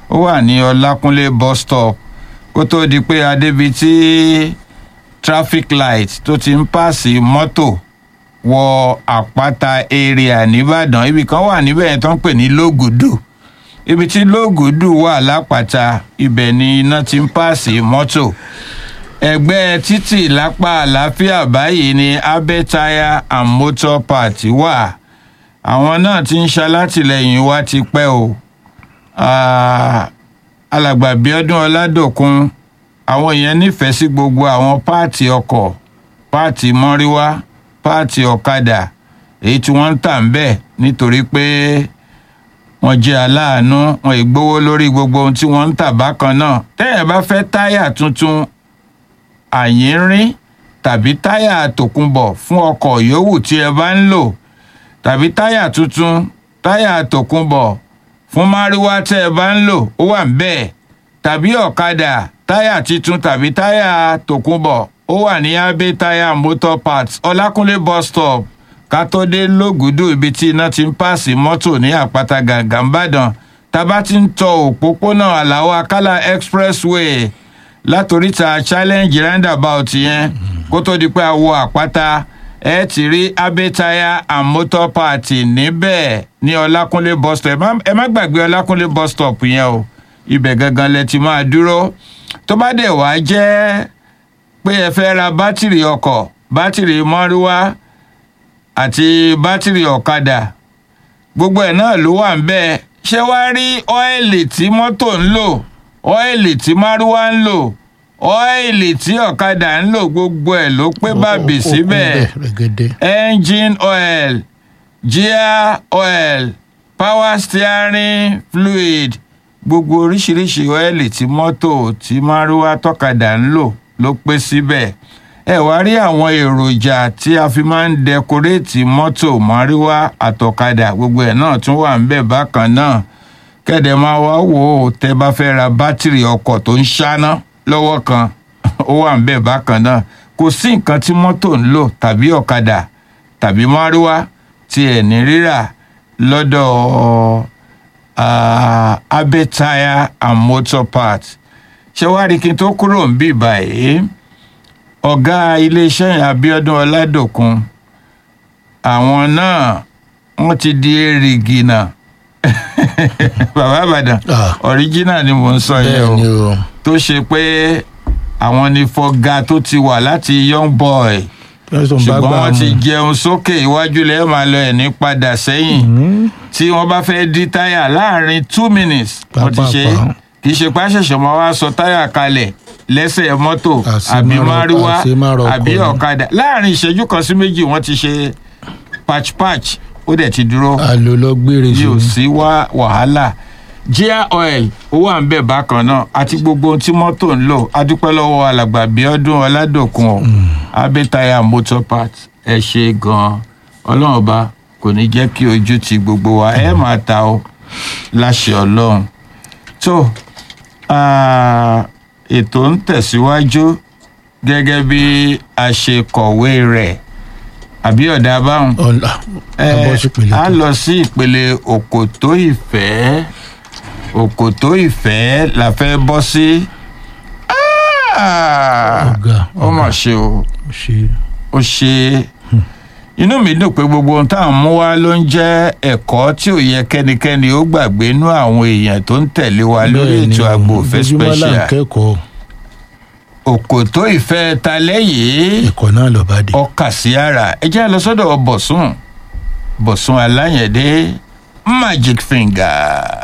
ó wà ní ọlákúnlé bus stop kó tó di pé adébi tí traffic light tó ti ń pààsì mọ́tò wọ àpáta area nìbàdàn ibì kan wà níbẹ̀ yẹn tó ń pè ní lógùdù ibi tí lógùdù wà lápáta ibẹ̀ ni iná ti ń pààsì mọ́tò ẹgbẹ́ títì lápá àlàáfíà báyìí ni abe tire and motor part wà àwọn náà ti ń ṣalátìlẹyìn wa ti pẹ́ o Ah, alàgbà bíọ́dún ọládòkun àwọn èèyàn nífẹ̀ẹ́ sí gbogbo àwọn páàtì ọkọ̀ páàtì mọ́ríwá páàtì ọ̀kadà èyí tí wọ́n ń tà ń bẹ̀ nítorí pé wọ́n jẹ́ aláàánú wọn ìgbówó lórí gbogbo ohun tí wọ́n ń tà bákan náà tẹ́yẹ̀ bá fẹ́ táyà tuntun àyínrín tàbí táyà tòkunbọ̀ fún ọkọ̀ yòówù tí ẹ bá ń lò tàbí táyà tuntun táyà tòkunbọ̀ fún márúwá tẹ́ ẹ bá ń lò ó wà ń bẹ́ẹ̀ tàbí ọ̀kadà táyà tuntun tàbí táyà tòkunbọ̀ ó wà ní abe táyà motor parts ọlákúnlé bus stop kátódé lógùdù ibi tí iná ti ń pààsì mọ́tò ní àpáta gàǹgà ńbàdàn tábà ti ń tọ òpópónà àlàó akálà expressway látòríta challenge roundabout yẹn kó tó di pé a wọ àpáta ẹ ti rí abẹ́tayá and motor party níbẹ̀ ní ọlákúnlé bus stop ẹ má- ẹ má gbàgbé ọlákúnlé bus stop yẹn o ibẹ̀ gangan lẹ ti máa dúró tó bá dẹ̀ wá jẹ́ pé ẹ fẹ́ ra bátìrì ọkọ̀ bátìrì mọ́rúwá àti bátìrì ọ̀kadà gbogbo ẹ̀ náà ló wà ń bẹ́ẹ̀ ṣé wàá rí ọ́ìlì tí mọ́tò ń lò ọ́ìlì tí márúwá ń lò ọ́ìlì tí ọ̀kadà ń lò gbogbo ẹ̀ ló pé bàbí Ó- ó kún síbẹ̀ bẹ́ẹ̀ rẹ̀gẹ̀dẹ̀. engine oil gear oil power steering fluid gbogbo oríṣiríṣi ọ́ìlì tí mọ́tò tí márúwá tọ́kadà ń lò ló pé síbẹ̀ ẹ wá rí àwọn èròjà tí a fi máa ń dẹkoréètì mọ́tò márúwá àtọ̀kadà gbogbo ẹ̀ náà tún wà ń bẹ̀ bákan náà kẹ́dẹ̀ máa wá wò ó tẹ́ bá fẹ́ ra bátìrì ọkọ̀ tó ń ṣáná lọ́wọ́ kan ó wà ń bẹ̀ bákan náà kò sí nǹkan tí mọ́tò ń lò tàbí ọ̀kadà tàbí márúwá tí ẹ̀ ní rírà lọ́dọ̀ ah, abe tire and motor parts ṣé wàá rí kí n tó kúrò ń bì báyìí ọ̀gá iléeṣẹ́ yẹn abiodun ọládòkun àwọn náà wọ́n ti di èrìgì náà bàbá àbàdàn Ah. ọ̀ríjínà ni mò ń sọ yẹn bẹ́ẹ̀ ni o o tó ṣe pé àwọn ni fọgá tó ti wà láti young boy Johnson bá ṣùgbọ́n gbà wọ́n ti mú. jẹun sókè iwájú lẹ́yìn máa lọ ẹ̀ ní padà sẹ́yìn Mhm. tí wọ́n bá fẹ́ dí táyà láàrin two minutes wọ́n ti ṣe Pàápàá. kì í ṣe pàṣẹṣẹ mọ́ wá sọ táyà kalẹ̀ lẹ́sẹ̀ mọ́tò Àṣemárọ- àbí márúwá àṣemárọ ọkọ̀ àbí ni. ọ̀kadà láàrin ìṣẹ́jú kan sí méjì wọ́n ti ṣe patch patch ó dẹ̀ ti dúró àlò lọ gbére bí ò sí sí wá wàhálà gear oil ó wà ń bẹ̀ bákan náà àti gbogbo ohun tí mọ́tò ń lò adúpẹ́ lọ́wọ́ alàgbà bíọ́dún ọládòkun o abẹ́tayà motor parts ẹ ṣe gan-an ọlọ́run ọba kò ní jẹ́ kí ojú ti gbogbo wa ẹ máa ta o láṣẹ ọlọ́run tó ah, ètò ń tẹ̀síwájú gẹ́gẹ́ bí a ṣe kọ̀wé rẹ̀ àbí ọ̀dà báwọn ọ̀la abọ́ sí ìpele a tó. lọ sí ìpele òkòtó ìfẹ́ òkòtó ìfẹ́ la fẹ́ bọ́ sí. Ah! ọ̀gá ó mà ṣe o ṣe ó ṣe inú mi dùn pé gbogbo ohun tá à ń mú wá ló ń jẹ́ ẹ̀kọ́ tí ò yẹ kẹ́nikẹ́ni ó gbàgbé nú àwọn èèyàn tó ń tẹ̀lé wa lórí Bẹ́ẹ̀ ni, ètò àgbo òfẹ́ ojoojúmọ́ là ń special kẹ́kọ̀ọ́ òkòtó ìfẹ́ talẹ́ yìí ẹ̀kọ́ náà lọ bá dé. ọkà sí ara ẹ jẹ́ lọ sọ́dọ̀ bọ̀sùn bọ̀sùn aláyẹ̀dé magic finger.